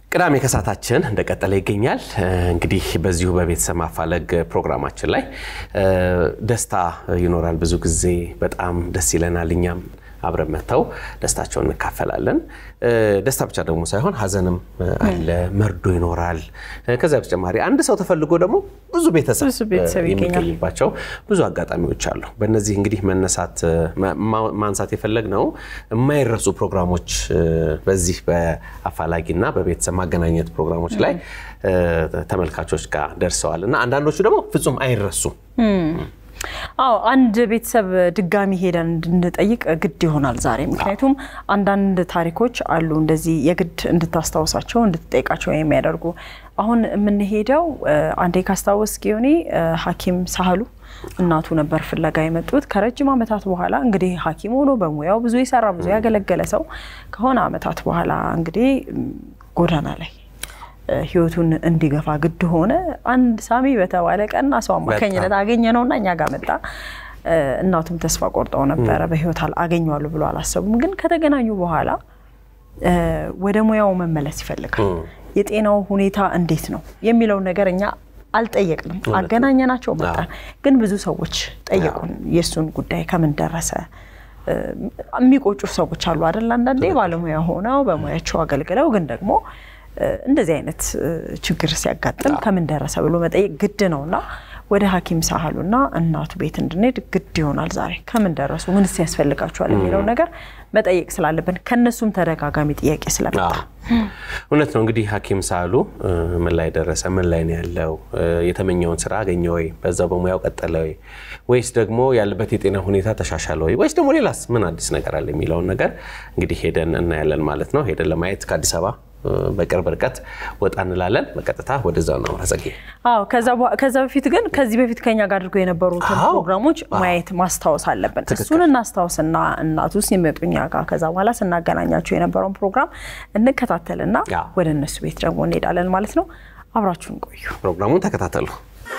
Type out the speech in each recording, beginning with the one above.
ቅዳሜ ከሰዓታችን እንደቀጠለ ይገኛል። እንግዲህ በዚሁ በቤተሰብ ማፋለግ ፕሮግራማችን ላይ ደስታ ይኖራል። ብዙ ጊዜ በጣም ደስ ይለናል። እኛም አብረን መጥተው ደስታቸውን እንካፈላለን። ደስታ ብቻ ደግሞ ሳይሆን ሀዘንም አለ፣ መርዶ ይኖራል። ከዚያ በተጨማሪ አንድ ሰው ተፈልጎ ደግሞ ብዙ ቤተሰብ የሚገኝባቸው ብዙ አጋጣሚዎች አሉ። በእነዚህ እንግዲህ መነሳት ማንሳት የፈለግነው የማይረሱ ፕሮግራሞች በዚህ በአፋላጊና በቤተሰብ ማገናኘት ፕሮግራሞች ላይ ተመልካቾች ጋር ደርሰዋል እና አንዳንዶቹ ደግሞ ፍጹም አይረሱም። አዎ አንድ ቤተሰብ ድጋሚ ሄደን እንድንጠይቅ ግድ ይሆናል ዛሬ። ምክንያቱም አንዳንድ ታሪኮች አሉ እንደዚህ የግድ እንድታስታውሳቸው እንድትጠይቃቸው የሚያደርጉ። አሁን የምንሄደው አንዴ ካስታወስ ጊዮኔ ሐኪም ሳህሉ እናቱ ነበር ፍለጋ የመጡት ከረጅም ዓመታት በኋላ እንግዲህ ሐኪም ሆኖ በሙያው ብዙ የሰራ ብዙ ያገለገለ ሰው ከሆነ ዓመታት በኋላ እንግዲህ ጎዳና ላይ ህይወቱን እንዲገፋ ግድ ሆነ። አንድ ሳሚ በተባለ ቀና ሰው አማካኝነት አገኘ ነውና እኛ ጋር መጣ። እናቱም ተስፋ ቆርጠው ነበረ። በህይወት አገኘዋለሁ ብሎ አላሰቡም። ግን ከተገናኙ በኋላ ወደ ሙያው መመለስ ይፈልጋል። የጤናው ሁኔታ እንዴት ነው የሚለውን ነገር እኛ አልጠየቅንም። አገናኘናቸው መጣን። ግን ብዙ ሰዎች ጠየቁን የእሱን ጉዳይ ከምን ደረሰ የሚቆጩ ሰዎች አሉ አይደል? አንዳንዴ ባለሙያ ሆነው በሙያቸው አገልግለው ግን ደግሞ እንደዚህ አይነት ችግር ሲያጋጥም ከምን ደረሰ ብሎ መጠየቅ ግድ ነውና ወደ ሐኪም ሳህሉና እናቱ ቤት እንድንሄድ ግድ ይሆናል። ዛሬ ከምን ደረሱ፣ ምንስ ያስፈልጋቸዋል የሚለው ነገር መጠየቅ ስላለብን ከነሱም ተደጋጋሚ ጥያቄ ስለመጣ እውነት ነው። እንግዲህ ሐኪም ሳህሉ ምን ላይ ደረሰ፣ ምን ላይ ነው ያለው፣ የተመኘውን ስራ አገኘ ወይ፣ በዛው በሙያው ቀጠለ ወይ፣ ወይስ ደግሞ ያለበት የጤና ሁኔታ ተሻሻለ ወይ፣ ወይስ ደግሞ ሌላስ ምን አዲስ ነገር አለ የሚለውን ነገር እንግዲህ ሄደን እናያለን ማለት ነው። ሄደን ለማየት ከአዲስ አበባ በቅርብ ርቀት ወጣ እንላለን። በቀጥታ ወደዛ ነው ረጸጌ። አዎ ከዛ በፊት ግን ከዚህ በፊት ከኛ ጋር አድርገው የነበሩትን ፕሮግራሞች ማየት ማስታወስ አለብን። እሱን እናስታውስና እናቱ ሲመጡ እኛ ጋር ከዛ በኋላ ስናገናኛቸው የነበረውን ፕሮግራም እንከታተልና ወደ እነሱ ቤት ደግሞ እንሄዳለን ማለት ነው። አብራችሁን ቆዩ። ፕሮግራሙን ተከታተሉ።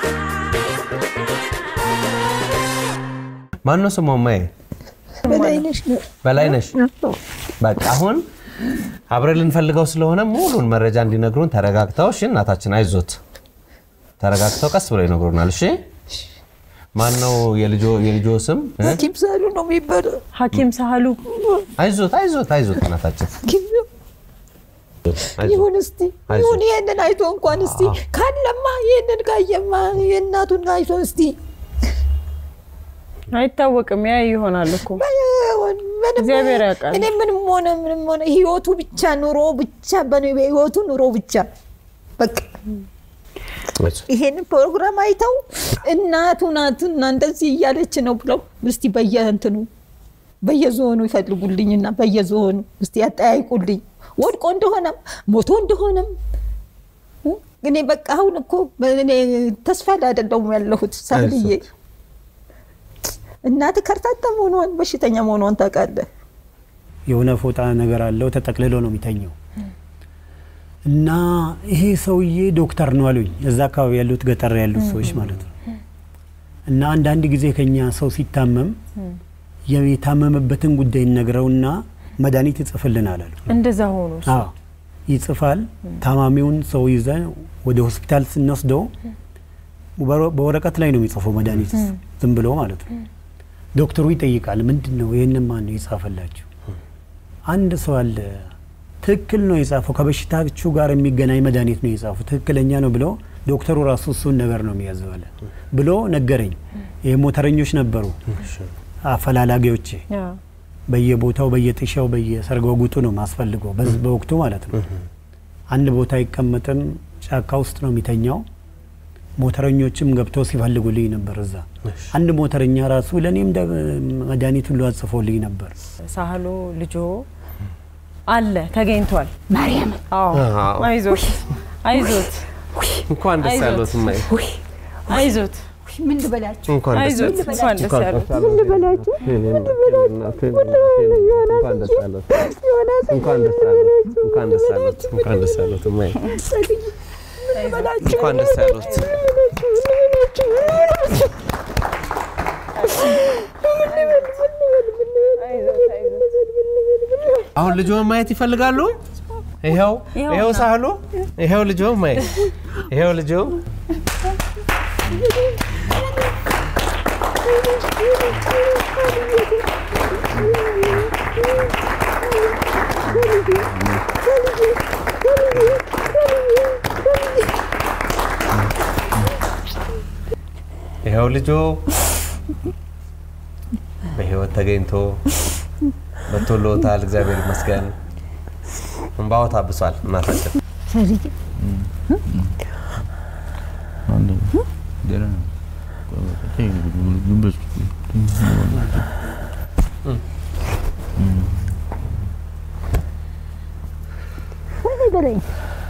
ማነው ስሟ? ማየ በላይነሽ። በቃ አሁን አብረን ልንፈልገው ስለሆነ ሙሉን መረጃ እንዲነግሩን ተረጋግተው፣ እሺ እናታችን አይዞት፣ ተረጋግተው ቀስ ብለው ይነግሩናል። እሺ ማን ነው የልጆ ስም? ሐኪም ሳህሉ ነው የሚባለው። ሐኪም ሳህሉ አይዞት፣ አይዞት፣ አይዞት እናታችን ይሁን እስቲ ይሁን። ይሄንን አይቶ እንኳን እስቲ ካለማ ይሄንን ካየማ የእናቱን አይቶ እስቲ አይታወቅም። ያ ይሆናል እኮ እግዚአብሔር ያውቃል። እኔ ምንም ሆነ ምንም ሆነ ህይወቱ ብቻ ኑሮ ብቻ በህይወቱ ኑሮ ብቻ በቃ ይሄንን ፕሮግራም አይተው እናቱ ናትና እንደዚህ እያለች ነው ብለው እስቲ በየእንትኑ በየዞኑ ይፈልጉልኝና በየዞኑ እስቲ ያጠያይቁልኝ ወድቆ እንደሆነም ሞቶ እንደሆነም እኔ በቃ አሁን እኮ እኔ ተስፋ ላይ አይደለሁም ያለሁት ሳህልዬ እናት ከርታታ መሆኗን በሽተኛ መሆኗን ታውቃለህ። የሆነ ፎጣ ነገር አለው ተጠቅልሎ ነው የሚተኘው እና ይሄ ሰውዬ ዶክተር ነው አሉኝ። እዛ አካባቢ ያሉት ገጠር ያሉት ሰዎች ማለት ነው። እና አንዳንድ ጊዜ ከኛ ሰው ሲታመም የታመመበትን ጉዳይ ነግረውና መድኃኒት ይጽፍልናል አሉ። እንደዛ ሆኖ ይጽፋል። ታማሚውን ሰው ይዘን ወደ ሆስፒታል ስንወስደው በወረቀት ላይ ነው የሚጽፈው መድኃኒት ዝም ብሎ ማለት ነው። ዶክተሩ ይጠይቃል፣ ምንድን ነው ይህንን ማን ነው የጻፈላችሁ? አንድ ሰው አለ ትክክል ነው የጻፈው፣ ከበሽታችሁ ጋር የሚገናኝ መድኃኒት ነው የጻፈው፣ ትክክለኛ ነው ብሎ ዶክተሩ ራሱ እሱን ነገር ነው የሚያዘው አለ ብሎ ነገረኝ። ይህ ሞተረኞች ነበሩ አፈላላጊዎቼ፣ በየቦታው በየጥሻው በየሰርጓጉጡ ነው ማስፈልገው በወቅቱ ማለት ነው። አንድ ቦታ አይቀመጥም፣ ጫካ ውስጥ ነው የሚተኛው። ሞተረኞችም ገብተው ሲፈልጉልኝ ነበር። እዛ አንድ ሞተረኛ ራሱ ለእኔም መድኃኒት ሁሉ አጽፎልኝ ነበር። ሳህሉ ልጆ አለ ተገኝቷል። ማርያም አይዞት አይዞት እንኳን ደስ ያሎት እማዬ፣ አይዞት ምን ልበላችሁ? እንኳን ደስ አይዞት ያሎት። እንኳን ደስ ያሎት። ምን ልበላችሁ? እንኳን ደስ ያሎት። እንኳን ደስ ያሎት። እንኳን ደስ ያሎት። እንኳን ደስ ያሎት። እንኳን ደስ ያሎት እማዬ፣ እንኳን ደስ ያሎት። አሁን ልጆን ማየት ይፈልጋሉ? ይኸው ይኸው ሳህሉ ይኸው ልጆ ማይ ይኸው ልጆ ይኸው ልጆ በህይወት ተገኝቶ መቶልዎታል። እግዚአብሔር ይመስገን። እንባዎ ታብሷል። እናታችን በለኝ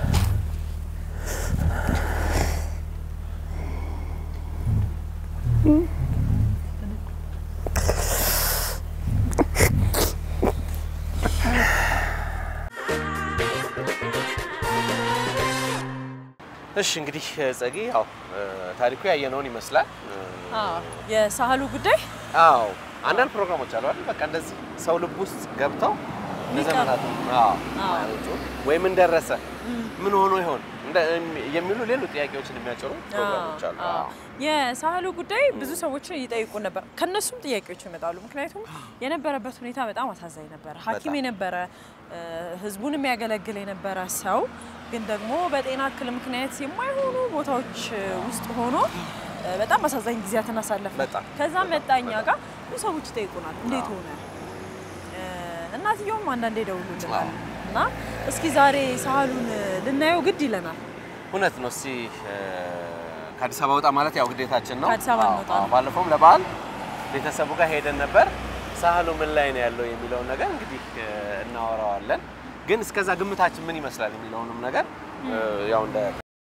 እሺ እንግዲህ ጸጊ ያው ታሪኩ ያየነውን ይመስላል። የሳህሉ ጉዳይ አዎ አንዳንድ ፕሮግራሞች አሉ አይደል? በቃ እንደዚህ ሰው ልብ ውስጥ ገብተው ለዘመናት አዎ ማያወጡ ወይ ምን ደረሰ ምን ሆኖ ይሆን እንደ- የሚሉ ሌሎች ጥያቄዎችን የሚያጭሩ ፕሮግራሞች አሉ። አዎ። የሳህሉ ጉዳይ ብዙ ሰዎችን ይጠይቁ ነበር። ከነሱም ጥያቄዎች ይመጣሉ። ምክንያቱም የነበረበት ሁኔታ በጣም አሳዛኝ ነበረ። ሐኪም በጣም። የነበረ እ፣ ህዝቡን የሚያገለግል የነበረ ሰው ግን ደግሞ በጤና እክል ምክንያት የማይሆኑ ቦታዎች ውስጥ ሆኖ እ፣ በጣም አሳዛኝ ጊዜያትን አሳለፈ። በጣም። ከዛ መጣ እኛ ጋር ብዙ ሰዎች ይጠይቁናል፣ እንዴት ሆነ? እ፣ እናትየውም አንዳንዴ ይደውሉልናል እና እስኪ ዛሬ ሳህሉን ልናየው ግድ ይለናል። እውነት ነው። እስቲ እ፣ ከአዲስ አበባ ወጣ ማለት ያው ግዴታችን ነው። ከአዲስ አበባ አዎ፣ እንወጣ አዎ። ነው። ባለፈውም ለበዓል ቤተሰቡ ጋር ሄደን ነበር። ሳህሉ ምን ላይ ነው ያለው የሚለውን ነገር እንግዲህ እ፣ እናወራዋለን። ግን እስከዛ ግምታችን ምን ይመስላል የሚለውንም ነገር እ፣ ያው እንደ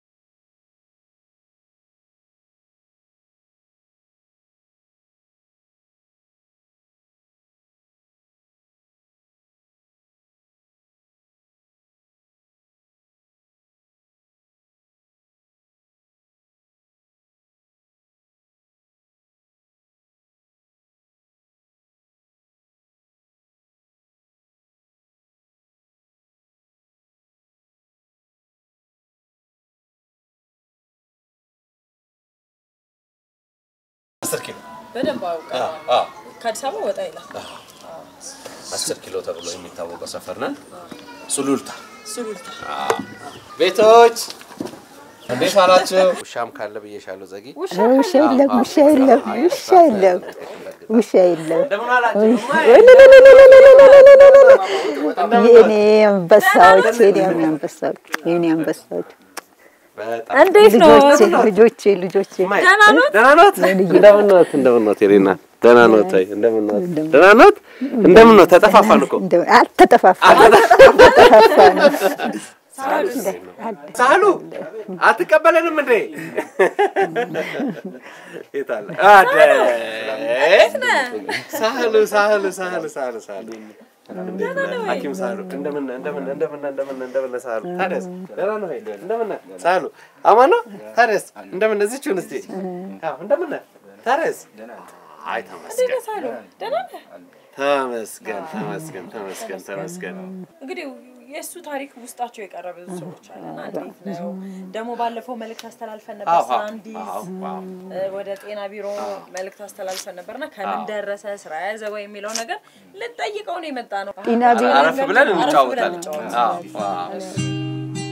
አስር ኪሎ በደንብ አውቀዋል። አዎ ከአዲስ አበባ ወጣ ይላል። አስር ኪሎ ተብሎ የሚታወቀው ሰፈር ነን። ሱሉልታ ሱሉልታ ቤቶች እንዴት አላችሁ? ውሻም ካለ ብዬሻለሁ። ዘጊ ውሻ የለም ውሻ የለም ውሻ የለም ውሻ የለም እንደምን አላችሁ? የኔ አንበሳዎች የኔ አንበሳዎች የኔ አንበሳዎች በጣም እንዴት ነው? ልጆቼ ልጆቼ ልጆቼ ደህና ኖት? ደህና ኖት? እንደምን ኖት? እንደምን ኖት? የኔ እናት ደህና ኖት? አይ እንደምን ኖት? ደህና ኖት? እንደምን ኖት? ተጠፋፋን እኮ እንደው አልተጠፋፋንም አልተጠፋፋንም ሳህሉ አትቀበለንም እንዴ? የት አለ? አደ ሳህሉ ሳህሉ ሳህሉ ሳህሉ ሳህሉ ሐኪም ሳህሉ እንደምን እንደምን እንደምን እንደምን እንደምን ሳህሉ ታዲያስ ደህና ነው ወይ? እንደምን ሳህሉ አማን ነው? ታዲያስ እንደምን እዚህችሁን እስቲ አዎ እንደምን ታዲያስ አይ ተመስገን ተመስገን ተመስገን ተመስገን ተመስገን እንግዲህ የእሱ ታሪክ ውስጣቸው የቀረ ብዙ ሰዎች አለና እንዴት ነው ደግሞ ባለፈው መልእክት አስተላልፈን ነበር አዎ፣ ስራ አዎ፣ እንዲይዝ አዎ፣ አዎ። እ፣ ወደ ጤና ቢሮ መልእክት አስተላልፈን ነበርና ከምን ደረሰ ስራ ያዘ ወይ የሚለው ነገር ልጠይቀው ነው የመጣ ነው። ጤና ቢሮ አረፍ ብለን አረፍ እንጫወታለን። እንጫወታለን። አዎ፣ አዎ።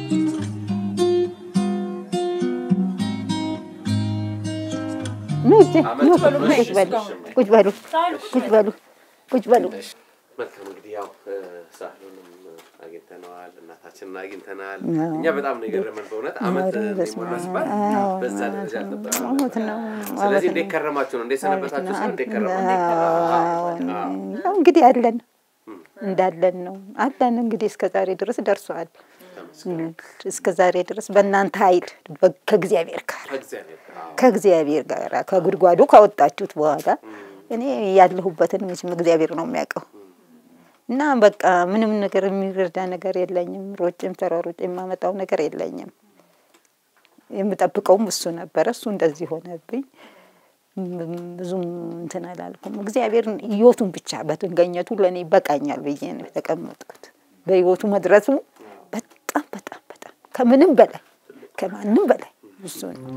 ኑ እጄ ኑ ቁጭ በሉ ቁጭ በሉ ቁጭ በሉ ቁጭ በሉ መልካም እንግዲህ ያው እ፣ ሳህሉንም አግኝተነዋል፣ እናታችንን አግኝተናል። እኛ በጣም ነው የገረመን በእውነት አመት ሊሞላ ሲባል በዛ ደረጃ አልነበረም። አመት ነው ስለዚህ እንዴት ከረማችሁ ነው እንዴት ሰነበታችሁ ሲሆን እንዴት ከረማችሁ ያው እንግዲህ አለን እንዳለን ነው አለን እንግዲህ እስከ ዛሬ ድረስ ደርሷል። እስከ ዛሬ ድረስ በእናንተ ኃይል በ- ከእግዚአብሔር ጋር እግዚአብሔር አዎ። ከእግዚአብሔር ጋር ከጉድጓዱ ካወጣችሁት በኋላ እኔ ያለሁበትን መቼም እግዚአብሔር ነው የሚያውቀው እና በቃ ምንም ነገር የሚረዳ ነገር የለኝም። ሮጭም ተሯሮጭ የማመጣው ነገር የለኝም። የምጠብቀውም እሱ ነበረ። እሱ እንደዚህ ሆነብኝ። ም- ብዙም እንትን አላልኩም። እግዚአብሔር ህይወቱን ብቻ በትገኘቱ ለእኔ ይበቃኛል ብዬ ነው የተቀመጥኩት። በህይወቱ መድረሱ ከምንም በላይ ከማንም በላይ እሱ ነው።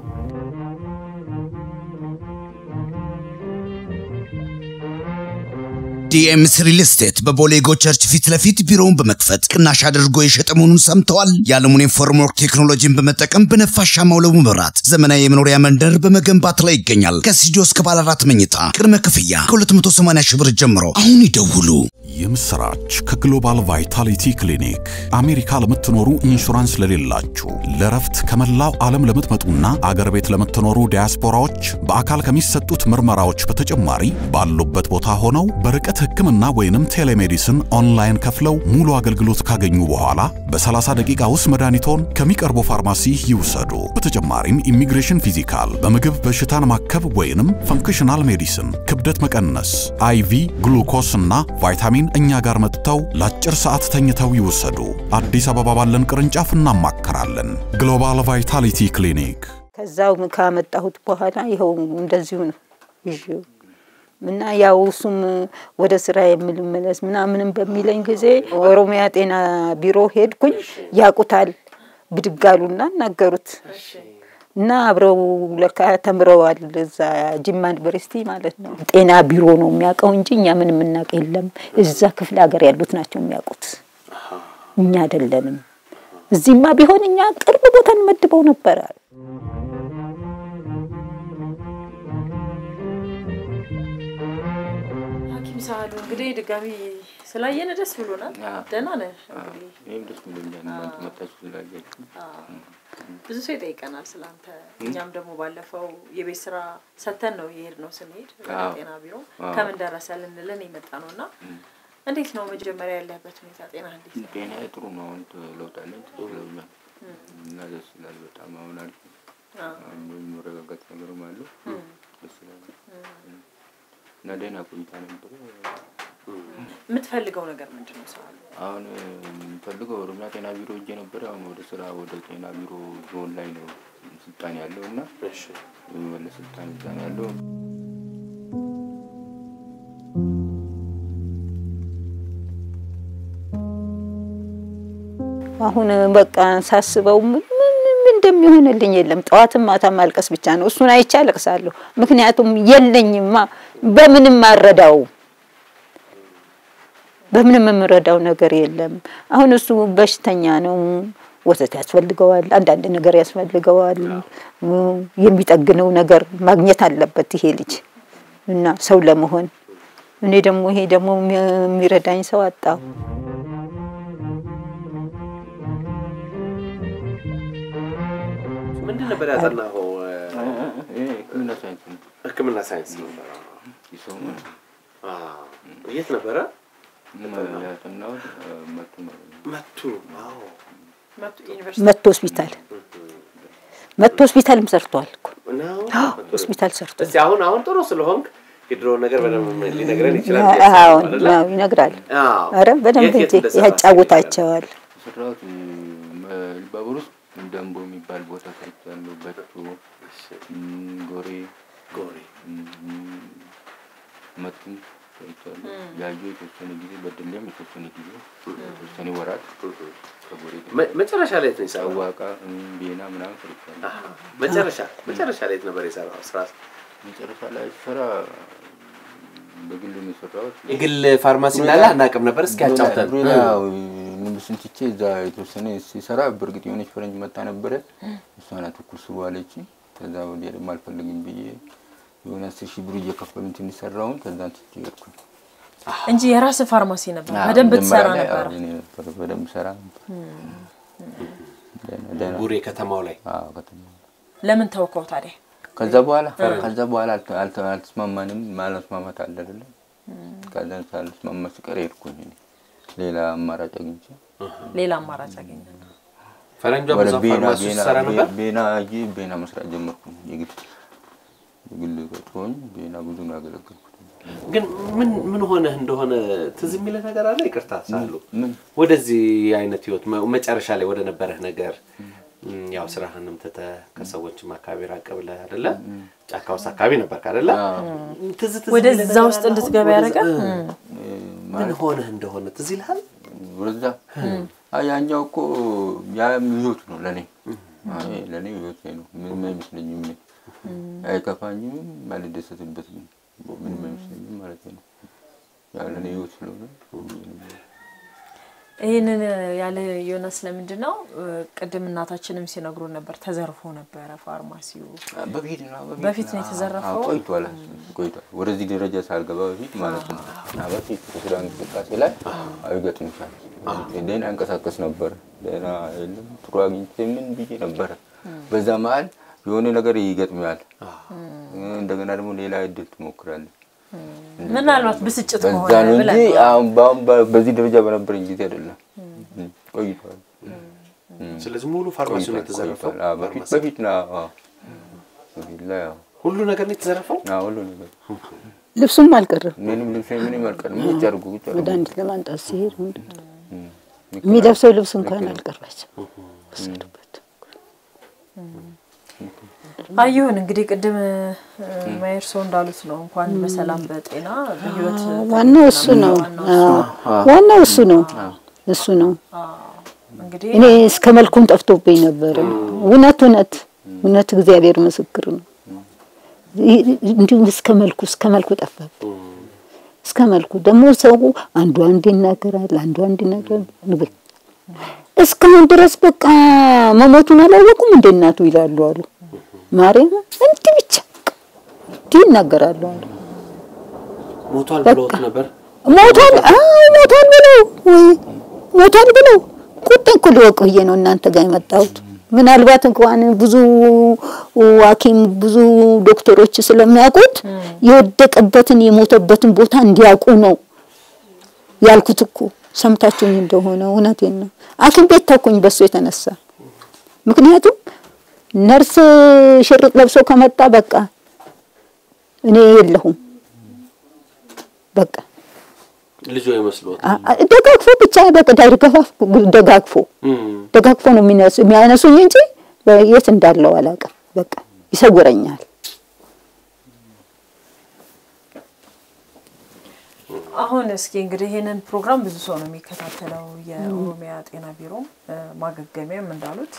ዲኤምስ ሪል ስቴት በቦሌ ጎ ቸርች ፊት ለፊት ቢሮውን በመክፈት ቅናሽ አድርጎ የሸጠ መሆኑን ሰምተዋል። የዓለሙን ፎርምወርክ ቴክኖሎጂን በመጠቀም በነፋሻማው ለቡ መብራት ዘመናዊ የመኖሪያ መንደር በመገንባት ላይ ይገኛል። ከስቱዲዮ እስከ ባለ አራት መኝታ ቅድመ ክፍያ ከ280 ሺህ ብር ጀምሮ አሁን ይደውሉ። የምስራች ከግሎባል ቫይታሊቲ ክሊኒክ አሜሪካ ለምትኖሩ ኢንሹራንስ ለሌላችሁ ለረፍት ከመላው ዓለም ለምትመጡና አገር ቤት ለምትኖሩ ዲያስፖራዎች በአካል ከሚሰጡት ምርመራዎች በተጨማሪ ባሉበት ቦታ ሆነው በርቀት ሕክምና ወይንም ቴሌሜዲስን ኦንላይን ከፍለው ሙሉ አገልግሎት ካገኙ በኋላ በ30 ደቂቃ ውስጥ መድኃኒቶን ከሚቀርቡ ፋርማሲ ይውሰዱ። በተጨማሪም ኢሚግሬሽን ፊዚካል፣ በምግብ በሽታን ማከብ ወይንም ፈንክሽናል ሜዲሲን፣ ክብደት መቀነስ፣ አይቪ ግሉኮስ እና ቫይታሚን እኛ ጋር መጥተው ለአጭር ሰዓት ተኝተው ይውሰዱ። አዲስ አበባ ባለን ቅርንጫፍ እናማከራለን። ግሎባል ቫይታሊቲ ክሊኒክ ከዛው ካመጣሁት በኋላ ይኸው እንደዚሁ ነው ይዤው እና ያው እሱም ወደ ስራ የምልመለስ ምናምንም በሚለኝ ጊዜ ኦሮሚያ ጤና ቢሮ ሄድኩኝ። ያቁታል ብድግ አሉና እናገሩት እና አብረው ለካ ተምረዋል እዛ ጅማ ዩኒቨርሲቲ ማለት ነው። ጤና ቢሮ ነው የሚያውቀው እንጂ እኛ ምን የምናውቅ የለም። እዛ ክፍለ ሀገር ያሉት ናቸው የሚያውቁት፣ እኛ አይደለንም። እዚህማ ቢሆን እኛ ቅርብ ቦታ እንመድበው ነበረ። ሐኪም ሳህሉ እንግዲህ ድጋሚ ስላየን ደስ ብሎናል። ደህና ነህ? እንግዲህ ይህም ደስ ብሎኛል እናንተ መጣችሁ ስላያችሁ። ብዙ ሰው ይጠይቀናል ስለአንተ። እኛም ደግሞ ባለፈው የቤት ስራ ሰተን ነው የሄድ ነው ስንሄድ ወደ አዎ። ጤና ቢሮ አዎ። ከምን ደረሰ ልንልን የመጣ ነው እና እንዴት ነው መጀመሪያ ያለህበት ሁኔታ? ጤና እንዴት ነው? ጤና ጥሩ ነው። አሁን ለውጥ አለኝ ጥሩ ብለውኛል እና ደስ ይላል በጣም አሁን አሪፍ ነው። አዎ። አሁን የሚረጋጋት ነገርም አለው ደስ ይላል እና ደህና ቆይታ ነበረ። የምትፈልገው ነገር ምንድን ነው ሳህሉ? አሁን የምፈልገው ኦሮሚያ ጤና ቢሮ እጄ ነበረ። አሁን ወደ ስራ ወደ ጤና ቢሮ ዞን ላይ ነው ስልጣን ያለው እና የሚመለስ ስልጣን እዛ ነው ያለው። አሁን በቃ ሳስበው ምን ምን እንደሚሆንልኝ የለም። ጠዋትም ማታ ማልቀስ ብቻ ነው። እሱን አይቼ አለቅሳለሁ። ምክንያቱም የለኝማ፣ በምንም አረዳው በምንም የምረዳው ነገር የለም። አሁን እሱ በሽተኛ ነው። ወተት ያስፈልገዋል፣ አንዳንድ ነገር ያስፈልገዋል። የሚጠግነው ነገር ማግኘት አለበት ይሄ ልጅ እና ሰው ለመሆን እኔ ደግሞ ይሄ ደግሞ የሚረዳኝ ሰው አጣሁ። ምንድን ነበር ያጠናኸው? ይሄ ሕክምና ሳይንስ ነው። ሕክምና ሳይንስ ነበር። ይሰው አዎ። የት ነበረ? ያጠናሁት መቱ ማለት ነው። መቱ። አዎ። መቱ ዩኒቨርሲቲ መቶ ሆስፒታል መቶ ሆስፒታልም ሰርቷል እኮ ነው? ሆስፒታል ሰርቷል። እስቲ አሁን አሁን ጥሩ ስለሆንክ የድሮውን ነገር በደንብ ሊነግረን ይችላል። አዎ አይደለ? አዎ፣ ይነግራል። አዎ። ኧረ በደንብ የት የት እንጂ እንደሰራ ያጫውታቸዋል። የሰራሁት ባቡር ውስጥ ደንቦ የሚባል ቦታ ሰርቻለሁ። በቶ እም፣ ጎሬ ጎሬ እም፣ መቱም ሰርቻለሁ። ያዩ የተወሰነ ጊዜ በድሌም የተወሰነ ጊዜ የተወሰነ ወራት ከጎሬ ጋር መ- መጨረሻ ላይ የት ነው የሰራው? ጨዋቃ እም፣ ቤና ምናምን ሰርቻለሁ። አሃ። መጨረሻ መጨረሻ ላይ የት ነበር የሰራው ስራ? መጨረሻ ላይ ስራ በግል ነው የሰራሁት። የግል ፋርማሲ እንዳለ አናውቅም ነበር። እስኪ ያጫውተን። ያው ንጉስን ትቼ እዛ የተወሰነ ሲሰራ በእርግጥ የሆነች ፈረንጅ መታ ነበረ። እሷ ናት እኩል ስሩ አለች። ከዛ ወዲያ ደግሞ አልፈልግም ብዬ የሆነ አስር ሺህ ብር እየከፈሉኝ ትንሽ ሰራውን። ከዛን ትቼ ሄድኩኝ። እንጂ የራስ ፋርማሲ ነበር። አዎ፣ በደንብ መጀመሪያ ትሰራ ላይ ነበር። አዎ፣ እኔ ነበር በደንብ ሰራ ነበር። ደህና- ደህና ቡሬ ከተማው ላይ አዎ፣ ከተማ ለምን ተውከው ታዲያ? ከዛ በኋላ ከዛ በኋላ አልተ- አልተ- አልተስማማንም። ማለስማማት አለ አይደለ? ከዛ ሳልስማማ ስቀር ሄድኩኝ እኔ ሌላ አማራጭ አግኝቼ ሌላ አማራጭ አገኘ። ፈረንጇ ወደ ብዙ ቤና ፋርማሲ ውስጥ ቤና ሰራ ነበር። ቤና ሂጄ ቤና መስራት ጀመርኩ። የግል የግል ቀጥሮኝ ቤና ብዙ ነው ያገለገልኩት። ግን ምን ምን ሆነህ እንደሆነ ትዝ የሚልህ ነገር አለ? ይቅርታ ሳሉ ምን ወደዚህ አይነት ህይወት መ- መጨረሻ ላይ ወደ ነበረህ ነገር እም፣ ያው ስራህንም ትተህ ከሰዎችም አካባቢ ራቅ ብለህ አይደለ? ጫካ ውስጥ አካባቢ ነበርክ አይደለ? ትዝ ትዝ የሚልህ ወደዛ ነገር ውስጥ አለ? እንድትገባ ወደዛ- ያደረገ እ፣ ምን ሆነህ እንደሆነ ትዝ ይልሃል? ወደዛ አይ ያኛው እኮ ያም ህይወት ነው ለእኔ አይ ለእኔ ህይወት ነው። ምንም አይመስለኝም። እኔ አይከፋኝም፣ አልደሰትበትም። ምንም አይመስለኝም ማለት ነው። ያው ለእኔ ህይወት ስለሆነ ይህንን ያለ ዮናስ ለምንድን ነው ቅድም እናታችንም ሲነግሩን ነበር ተዘርፎ ነበረ ፋርማሲው በፊት ነው በፊት ነው የተዘረፈው? አዎ፣ ቆይቷል ቆይቷል። ወደዚህ ደረጃ ሳልገባ በፊት ማለት ነው። እና በፊት ስራ እንቅስቃሴ ላይ አይገጥምሻል። ደህና እንቀሳቀስ ነበር። ደህና የለም ጥሩ አግኝቼ ምን ብዬ ነበረ። በዛ መሀል የሆነ ነገር ይገጥማል። እንደገና ደግሞ ሌላ እድል ትሞክራለህ። ምናልባት ብስጭት በዛ ከሆነ ነው እንጂ ብለን አሁን በአሁን በ- በዚህ ደረጃ በነበረኝ ጊዜ አይደለም። ቆይቷል። ስለዚህ ሙሉ ፋርማሲው ነው የተዘረፈው። ቆይቷል። አዎ፣ በፊት በፊት ነው። አዎ፣ በፊት ላይ አዎ። ሁሉ ነገር ነው የተዘረፈው። አዎ፣ ሁሉ ነገር ልብሱም አልቀረም። ምንም ልብስ ምንም አልቀርም። ቁጭ አድርጉ ቁጭ አድርጉ። መድኃኒት ለማምጣት ሲሄድ የሚለብሰው ልብስ እንኳን አልቀራችም። ወሰዱበት። አይሁን እንግዲህ ቅድም ማየርሶ እንዳሉት ነው እንኳን በሰላም በጤና በህይወት ዋናው እሱ ነው። አዎ፣ ዋናው እሱ ነው። እሱ ነው። እንግዲህ እኔ እስከ መልኩም ጠፍቶብኝ ነበረ። እውነት እውነት እውነት እግዚአብሔር ምስክር ነው። ይ- እንዲሁም እስከ መልኩ እስከ መልኩ ጠፋብኝ። እስከ መልኩ ደግሞ ሰው አንዱ አንድ ይናገራል፣ አንዱ አንድ ይናገራል። ንብል እስካሁን ድረስ በቃ መሞቱን አላወቁም እንደ እናቱ ይላሉ አሉ። ማርያም እንዲህ ብቻ እንዲህ ይናገራሉ አሉ። ሞቷል በቃ። ብለውት ነበር። ሞቷል አዎ ሞቷል ብለው ወይ ሞቷል ብለው ቁጤ እኮ ሊወቅ ብዬ ነው እናንተ ጋር የመጣሁት። ምናልባት እንኳን ብዙ ሐኪም ብዙ ዶክተሮች ስለሚያውቁት የወደቀበትን የሞተበትን ቦታ እንዲያውቁ ነው ያልኩት እኮ ሰምታችሁኝ እንደሆነ እውነቴን ነው። ሐኪም ቤት ተኩኝ በሱ የተነሳ ምክንያቱም ነርስ ሽርጥ ለብሶ ከመጣ በቃ እኔ የለሁም በቃ ልጆ ይመስሎት አ- አ- ደጋግፎ ብቻ በቃ ደጋግፎ ደጋግፎ ደጋግፎ ነው የሚነሱ የሚያነሱኝ እንጂ የት እንዳለው አላውቅም። በቃ ይሰውረኛል። አሁን እስኪ እንግዲህ ይህንን ፕሮግራም ብዙ ሰው ነው የሚከታተለው። የኦሮሚያ ጤና ቢሮም እ፣ ማገገሚያም እንዳሉት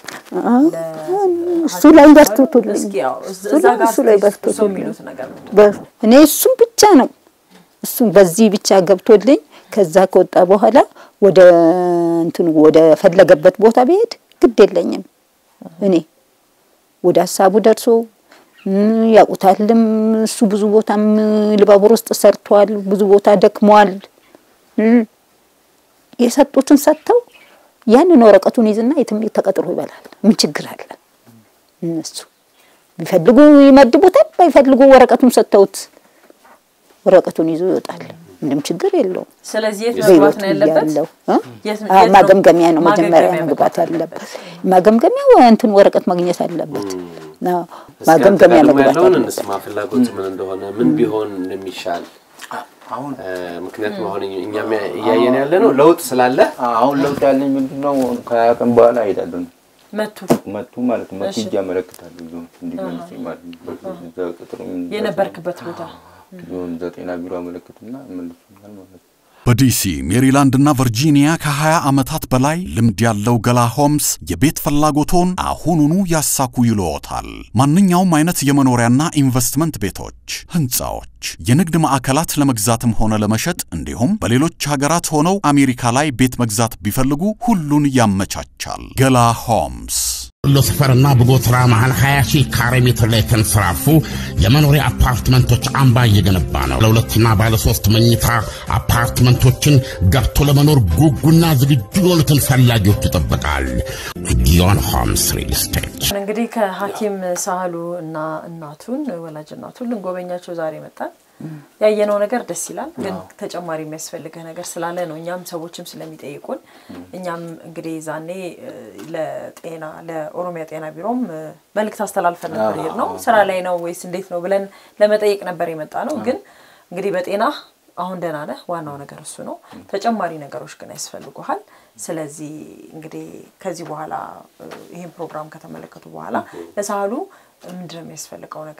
እሱ ላይ በርቱቱልኝ። እስኪ ያው እዛ እሱ ላይ- ጋር እሱ ላይ እሱ በርቱቱልኝ። የሚሉት ነገር ምንድን ነው? በ- እኔ እሱም ብቻ ነው እሱም በዚህ ብቻ ገብቶልኝ ከዛ ከወጣ በኋላ ወደ እንትኑ ወደ ፈለገበት ቦታ ብሄድ ግድ የለኝም። እኔ ወደ ሀሳቡ ደርሶ እም፣ ያውቁታልም እሱ ብዙ ቦታም ልባቡር ውስጥ ሰርቷል። ብዙ ቦታ ደክሟል። እም፣ የሰጡትን ሰጥተው ያንን ወረቀቱን ይዝና የትም ተቀጥሮ ይበላል። ምን ችግር አለ? እነሱ ቢፈልጉ ይመድቡታል፣ ባይፈልጉ ወረቀቱን ሰጥተውት ወረቀቱን ይዞ ይወጣል። ምንም ችግር የለውም። ስለዚህ የት መግባት በህይወቱ ነው ያለበት? እያለው እ? የት- አ- የት ነው ማገምገሚያ ነው መጀመሪያ ማገገሚያ መግባት መግባት አለበት። ማገምገሚያ እንትን ወረቀት ማግኘት አለበት። አዎ፣ እስኪ ማገምገሚያ አንተ ጋር ደግሞ መግባት ያለውን አለበት። እንስማ። ፍላጎት ምን እንደሆነ ምን ቢሆን እንደሚሻል አሁን እ፣ ምክንያቱም አሁን እኛም እያየን ያለ ነው ለውጥ ስላለ አሁን ለውጥ ያለኝ ምንድን ነው? ከሀያ ቀን በኋላ እሄዳለሁ። መቱ መቱ ማለት ነው። መቱ እሺ። እጅ ያመለክታለሁ ዞን እንዲመልሰኝ ማለት ነው። እዛ ቅጥሩ የነበርክበት ቦታ ዞን ዘጠና ቢሮ አመለክትና መልሱኛል ማለት ነው። በዲሲ ሜሪላንድና ቨርጂኒያ ከ20 ዓመታት በላይ ልምድ ያለው ገላ ሆምስ የቤት ፍላጎቶን አሁኑኑ ያሳኩ ይልዎታል። ማንኛውም አይነት የመኖሪያና ኢንቨስትመንት ቤቶች፣ ህንፃዎች፣ የንግድ ማዕከላት ለመግዛትም ሆነ ለመሸጥ እንዲሁም በሌሎች ሀገራት ሆነው አሜሪካ ላይ ቤት መግዛት ቢፈልጉ ሁሉን ያመቻቻል። ገላ ሆምስ ወሎ ሰፈርና በጎተራ መሃል 20 ሺህ ካሬ ሜትር ላይ የተንሰራፉ የመኖሪያ አፓርትመንቶች አምባ እየገነባ ነው። ለሁለትና ባለ ሶስት መኝታ አፓርትመንቶችን ገብቶ ለመኖር ጉጉና ዝግጁ የሆኑትን ፈላጊዎች ይጠብቃል። ጊዮን ሆምስ ሪል ስቴት እንግዲህ ከሐኪም ሳህሉ እና እናቱን ወላጅ እናቱን ልንጎበኛቸው ዛሬ መጣን። ያየነው ነገር ደስ ይላል፣ ግን ተጨማሪ የሚያስፈልገህ ነገር ስላለ ነው። እኛም ሰዎችም ስለሚጠይቁን እኛም እንግዲህ ዛኔ እ፣ ለጤና ለኦሮሚያ ጤና ቢሮም እ፣ መልእክት አስተላልፈን ነበር። ሄድ ነው ስራ ላይ ነው ወይስ እንዴት ነው ብለን ለመጠየቅ ነበር የመጣ ነው። ግን እንግዲህ በጤና አሁን ደህና ነህ፣ ዋናው ነገር እሱ ነው። ተጨማሪ ነገሮች ግን ያስፈልጉሃል። ስለዚህ እንግዲህ ከዚህ በኋላ እ፣ ይህን ፕሮግራም ከተመለከቱ በኋላ ለሳህሉ ምንድን ነው የሚያስፈልገው ነገር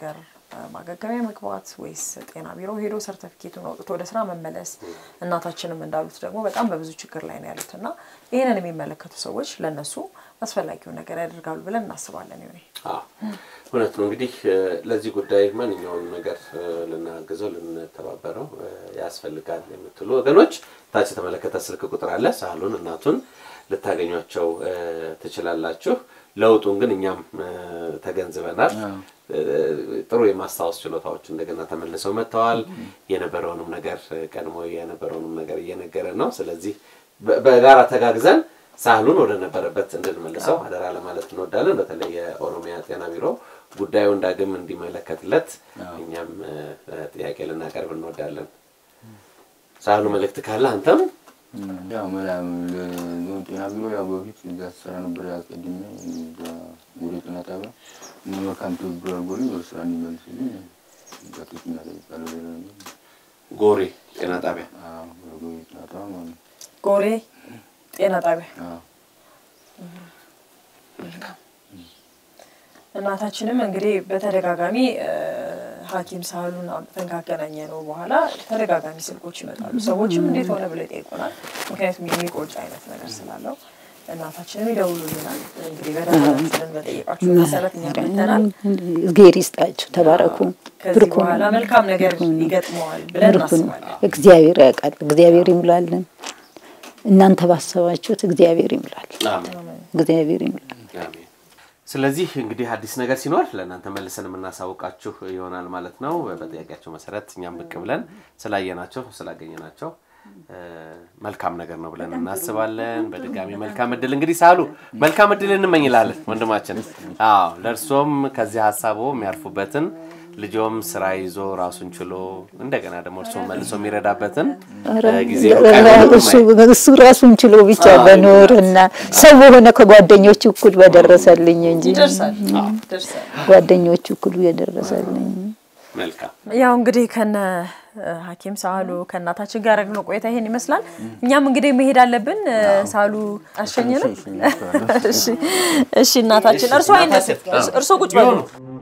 ማገገሚያ መግባት ወይስ ጤና ቢሮ ሄዶ ሰርተፊኬቱን አውጥቶ ወደ ስራ መመለስ? እናታችንም እንዳሉት ደግሞ በጣም በብዙ ችግር ላይ ነው ያሉት እና ይህንን የሚመለከቱ ሰዎች ለእነሱ አስፈላጊውን ነገር ያደርጋሉ ብለን እናስባለን። ይሆኔ እውነት ነው። እንግዲህ ለዚህ ጉዳይ ማንኛውም ነገር ልናግዘው ልንተባበረው ያስፈልጋል የምትሉ ወገኖች ታች የተመለከተ ስልክ ቁጥር አለ። ሳህሉን እናቱን ልታገኟቸው ትችላላችሁ። ለውጡን ግን እኛም ተገንዝበናል። ጥሩ የማስታወስ ችሎታዎች እንደገና ተመልሰው መጥተዋል። የነበረውንም ነገር ቀድሞ የነበረውንም ነገር እየነገረ ነው። ስለዚህ በጋራ ተጋግዘን ሳህሉን ወደ ነበረበት እንድንመልሰው አደራ ለማለት እንወዳለን። በተለይ የኦሮሚያ ጤና ቢሮ ጉዳዩን ዳግም እንዲመለከትለት እኛም ጥያቄ ልናቀርብ እንወዳለን። ሳህሉ መልእክት ካለ አንተም ያው መላም ለዞን ጤና ቢሮ ያው በፊት እዛ ስራ ነበር ያስቀድሜ ጎዴ ጤና ጣቢያ መልካም ትብብር አድርጎልኝ ወደ ስራ እንዲመልስልኝ ዛቶች እናጠይቃለሁ። ሌላ ነገር ጎሬ ጤና ጣቢያ ጎዴ ጤና ጣቢያ ማለት ነው። ጎሬ ጤና ጣቢያ አዎ። እናታችንም እንግዲህ በተደጋጋሚ ሐኪም ሳህሉን አምጥተን ካገናኘ ነው በኋላ ተደጋጋሚ ስልኮች ይመጣሉ። ሰዎችም እንዴት ሆነ ብለው ይጠይቁናል። ምክንያቱም የሚቆጭ አይነት ነገር ስላለው እናታችንም ይደውሉልናል። እንግዲህ በደንባችንን በጠየቃችሁ መሰረት እኛ መተናል። እግዜር ይስጣችሁ፣ ተባረኩ። ከዚህ ብርኩ በኋላ መልካም ነገር ይገጥመዋል ብለን ብርኩ ነው። እናስባለን። እግዚአብሔር ያውቃል። እግዚአብሔር ይሙላልን። እናንተ ባሰባችሁት እግዚአብሔር ይሙላል። እግዚአብሔር ይሙላል። አሜን። ስለዚህ እንግዲህ አዲስ ነገር ሲኖር ለእናንተ መልሰን የምናሳውቃችሁ ይሆናል ማለት ነው። በጥያቄያቸው መሰረት እኛም ብቅ ብለን ስላየናቸው ስላገኘናቸው እ፣ መልካም ነገር ነው ብለን እናስባለን። በድጋሚ መልካም እድል እንግዲህ ሳሉ መልካም እድል እንመኝላለን ወንድማችን። አዎ ለእርሶም ከዚህ ሀሳቦ የሚያርፉበትን ልጆም ስራ ይዞ ራሱን ችሎ እንደገና ደግሞ እርሶ መልሶ የሚረዳበትን እ፣ ጊዜ ሩቅ አይሆንም። እሱ እሱ ራሱን ችሎ ብቻ በኖር እና ሰው በሆነ ከጓደኞቹ እኩል በደረሰልኝ እንጂ ይደርሳል ይደርሳል። ጓደኞቹ እኩል የደረሰልኝ መልካም ያው እንግዲህ ከነ እ፣ ሐኪም ሳህሉ ከእናታችን ጋር ያደረግነው ቆይታ ይሄን ይመስላል። እኛም እንግዲህ መሄድ አለብን። እ፣ ሳህሉ አሸኘንም። እሺ እሺ፣ እናታችን እርሶ አይነሱ፣ እርሶ ቁጭ በሉ።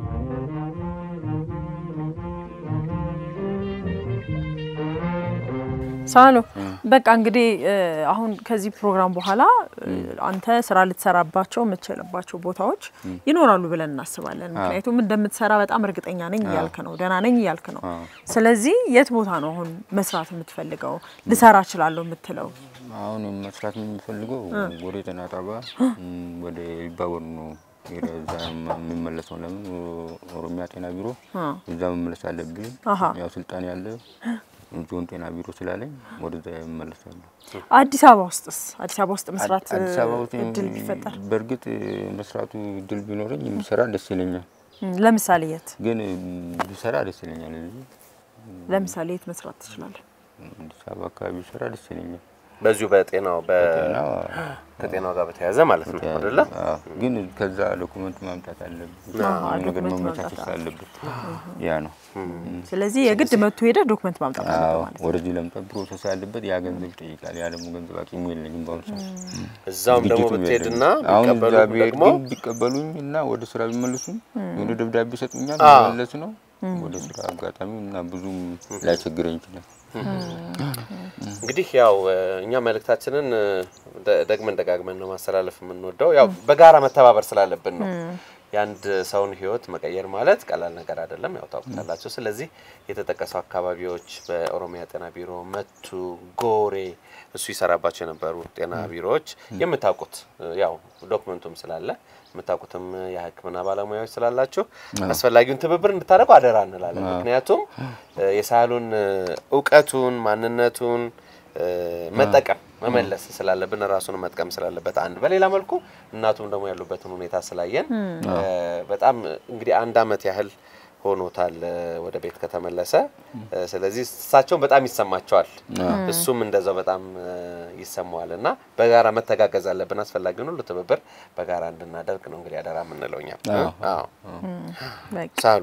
ሳህሉ በቃ እንግዲህ እ፣ አሁን ከዚህ ፕሮግራም በኋላ እ፣ አንተ ስራ ልትሰራባቸው የምትችልባቸው ቦታዎች ይኖራሉ ብለን እናስባለን። ምክንያቱም እንደምትሰራ በጣም እርግጠኛ ነኝ እያልክ ነው፣ ደህና ነኝ እያልክ ነው። ስለዚህ የት ቦታ ነው አሁን መስራት የምትፈልገው ልሰራ እችላለሁ የምትለው? አሁን መስራት የምፈልገው ወደ ጤና ጣቢያ እም፣ ወደ ኢሉባቦር ነው ወደ እዛ የምመለሰው። ለምን ኦሮሚያ ጤና ቢሮ እዛ መመለስ አለብኝ። አሃ። ያው ስልጣን ያለ ዞን ጤና ቢሮ ስላለኝ ወደዛ እመለሳለሁ። አዲስ አበባ ውስጥስ አዲስ አበባ ውስጥ መስራት እ፣ አዲስ አበባ ውስጥ እድል ቢፈጠር በእርግጥ መስራቱ እድል ቢኖረኝ የምሰራ ደስ ይለኛል። እም፣ ለምሳሌ የት ግን ብሰራ ደስ ይለኛል። እዚህ ለምሳሌ የት መስራት ትችላለህ? አዲስ አበባ አካባቢ ብሰራ ደስ ይለኛል። በዚሁ በጤናው በ- ጤና ከጤናው ጋር በተያያዘ ማለት ነው አይደለ? አዎ፣ ግን ከዛ ዶኩመንት ማምጣት አለብን። አዎ፣ ነገር ዶክመንት መመቻቸት ማምጣት ስላለበት ያ ነው። ስለዚህ የግድ መጥቶ ሄደህ ዶክመንት ማምጣት አለብህ አዎ፣ ማለት ነው። ወደዚህ ለምጣት ፕሮሰስ ያለበት ያ ገንዘብ ይጠይቃል። ያ ደግሞ ገንዘብ አቅሙ የለኝም በአሁኑ ሰዓት። እዛውም ደግሞ ዝግጅቱም ብትሄድና የለኝም። አሁን ቢቀበሉ እዛ ብሄድ ደግሞ ግን ቢቀበሉኝ እና ወደ ስራ ቢመልሱኝ የሆነ ደብዳቤ ይሰጡኛል፣ አዎ። መመለስ ነው ወደ ስራ አጋጣሚ እና ብዙም ላይቸግረኝ ይችላል። እንግዲህ ያው እ፣ እኛ መልእክታችንን እ፣ ደ- ደግመን ደጋግመን ነው ማስተላለፍ የምንወደው ያው በጋራ መተባበር ስላለብን ነው። የአንድ ሰውን ሕይወት መቀየር ማለት ቀላል ነገር አይደለም፣ ያው ታውቁታላችሁ። ስለዚህ የተጠቀሱ አካባቢዎች በኦሮሚያ ጤና ቢሮ፣ መቱ፣ ጎሬ እሱ ይሰራባቸው የነበሩ ጤና ቢሮዎች የምታውቁት እ፣ ያው ዶክመንቱም ስላለ የምታውቁትም የሕክምና ባለሙያዎች ስላላችሁ አስፈላጊውን ትብብር እንድታደርጉ አደራ እንላለን። ምክንያቱም እ፣ የሳህሉን እ፣ እውቀቱን ማንነቱን እ፣ መጠቀም መመለስ ስላለብን ራሱን መጥቀም ስላለበት አንድ በሌላ መልኩ እናቱም ደግሞ ያሉበትን ሁኔታ ስላየን እ፣ በጣም እንግዲህ አንድ አመት ያህል ሆኖታል እ፣ ወደ ቤት ከተመለሰ እ፣ ስለዚህ እሳቸውን በጣም ይሰማቸዋል እሱም እንደዛው በጣም እ፣ ይሰማዋል እና በጋራ መተጋገዝ አለብን አስፈላጊውን ሁሉ ትብብር በጋራ እንድናደርግ ነው እንግዲህ አደራ የምንለው እኛ አዎ በቃ ሳሉ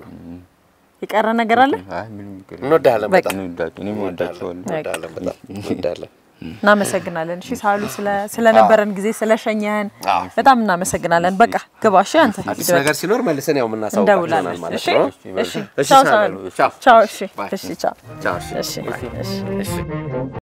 የቀረ ነገር አለ? አይ ምንም ይቅር እንወዳለን በጣም እንወዳቸው እኔም እወዳቸዋለሁ። እንወዳለን በጣም እንወዳለን እናመሰግናለን። እሺ ሳሉ ስለ- ስለነበረን ጊዜ ስለሸኘህን በጣም እናመሰግናለን። በቃ ግባ። እሺ አንተ አዲስ ሂድ በቃ። ነገር ሲኖር መልሰን ያው የምናሳውቃችሁ ይሆናል እንደውላለን። ማለት እሺ ነው። እሺ እሺ ቻው ሳሉ፣ ሳሉ ቻው። ቻው። እሺ ባይ። እሺ ቻው ቻው፣ እሺ። እሺ እሺ